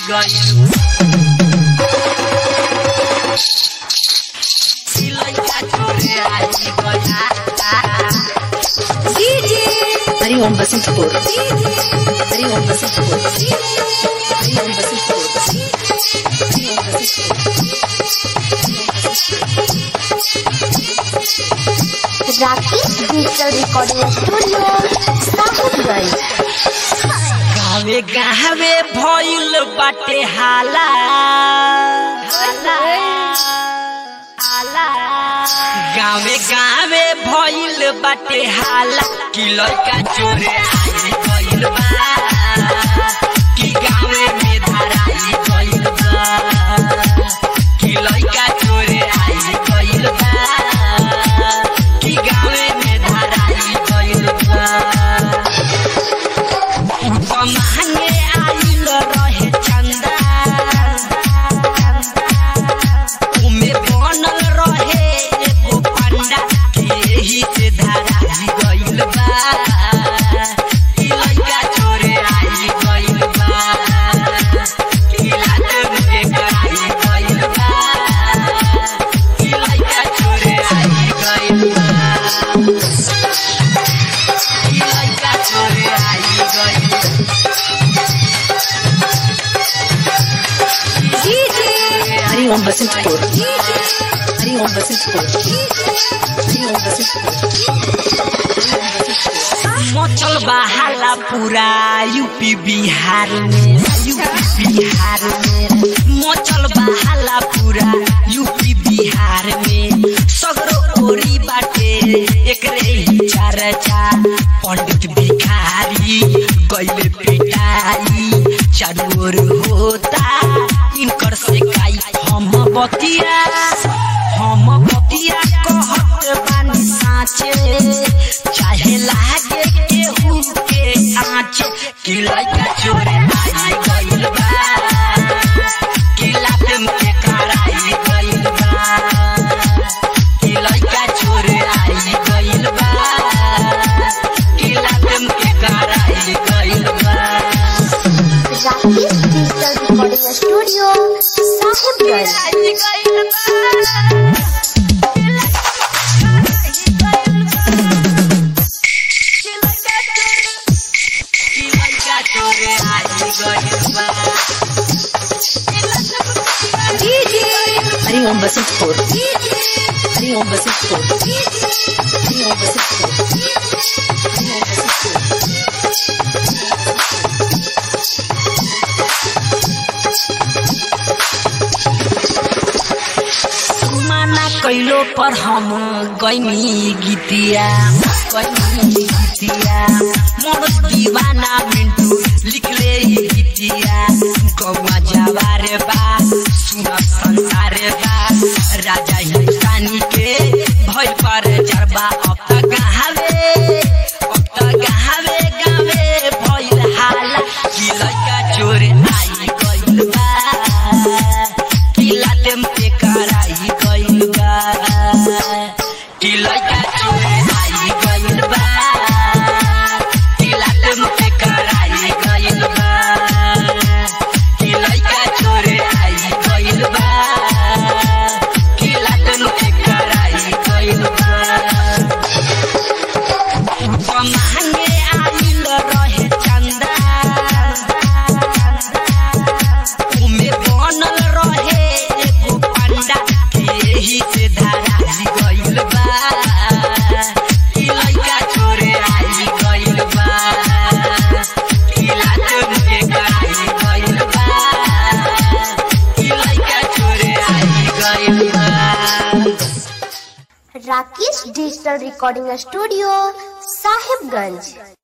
गइल सिलैया छोरे आई गइल Hari Om Vasantpur Hari Om Vasantpur Hari Om Vasantpur Hari Om Vasantpur Rakesh digital recording studio Sahibganj गावे गावे भइल बाटे हाला हाला हाला गावे गावे भइल बाटे हाला कि लड़का चोरे आई गइल बा कि गावे में धराई गइल बा कि लड़का चोरे आई गइल बा कि गावे में धराई गइल बा मांगे आइल रहे चंदा उमे बनल रहे एगो पंडा के एही से धराई गइल बा ई लइका चोरे आई गइल बा ई लात के कराई गइल बा ई लइका चोरे आई गइल बा ई लइका चोरे आई गइल हरि ओम वसंतपुर हरि ओम वसंतपुर हरि ओम वसंतपुर मचल बहाला पूरा यूपी बिहार में यूपी बिहार में मचल बहाला पूरा यूपी बिहार में सगरो ओरी बाटे एकरे ही चर्चा पंडित भिखारी गइले पिटाई चारू ओर होता इनकर से काई हम बतिया हम बतिया कहत बानी साचे चाहे लागे केहू के आँचे कि लइका चोरे आई गइल बा कि लात में कराई गइल बा कि लइका चोरे आई गइल बा कि लात में कराई गइल बा Rakesh digital recording studio Sahibganj Hari Om Vasantpur Hari Om Vasantpur Hari Om Vasantpur Hari Om Vasantpur माना कैलो पर हम गैनी गीतिया गैनी गीतिया मोर दीवाना मिंटू लिखले ई गीतिया गौवा जवारे बा सुन संसारे बा राजा हिंदुस्तानी के भय पर चरबा अब तक गावे अब तक गावे गावे भइल हाला कि लइका चोरे आई गइल बा कि लातेम पे कराई गइल बा कि लइका चोरे आई गइल बा कि लातेम पे कराई गइल बा कि लइका चोरे आई गइल बा कि लातेम पे कराई गइल बा मांगे आइल रहे चंदा उमे बनल रहे एगो पंडा के एही से धराई गइल बा ई लइका चोरे आई गइल बा ई लात में कराई गइल बा ई लइका चोरे आई गइल बा Rakesh digital recording studio Sahibganj